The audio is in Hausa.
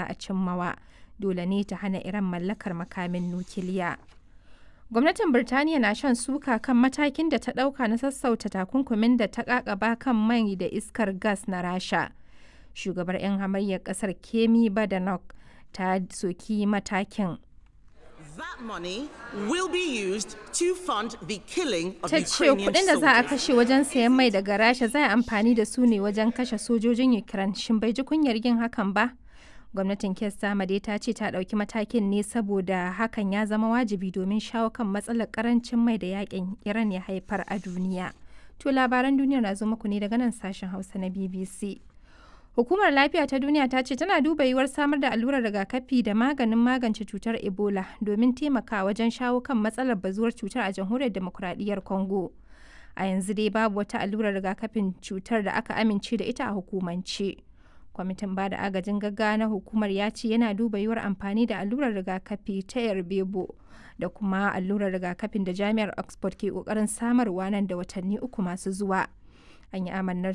a cimmawa dole ne ta hana iran mallakar makamin nukiliya gwamnatin birtaniya na shan suka kan matakin da ta ɗauka na sassauta takunkumin da ta ƙaƙaba kan mai da iskar gas na rasha shugabar 'yan hamayyar ƙasar kemi badenoch ta soki matakin That money will be used to fund the killing of ta ce Ukrainian kudin da za a soldiers. kashe wajen sayan mai daga rasha za a amfani da su ne wajen kashe sojojin ukraine shin bai ji kunyar yin hakan ba gwamnatin kes dai ta ce ta ɗauki matakin ne saboda hakan ya zama wajibi domin shawo kan matsalar karancin mai da yakin iran ya haifar a duniya to labaran duniya na zo muku ne daga nan sashen hausa na bbc Hukumar Lafiya ta Duniya ta ce tana duba yiwuwar samar da allurar rigakafi da maganin magance cutar Ebola domin taimaka wajen shawo kan matsalar bazuwar cutar a jamhuriyar demokuraɗiyyar Congo. A yanzu dai babu wata allurar rigakafin cutar da aka amince da ita a hukumance. Kwamitin ba da agajin gaggawa na hukumar ya ce yana duba yiwuwar amfani da allurar rigakafi ta Yarbebo da kuma allurar rigakafin da Jami'ar Oxford ke ƙoƙarin samarwa nan da watanni uku masu zuwa. an yi amannar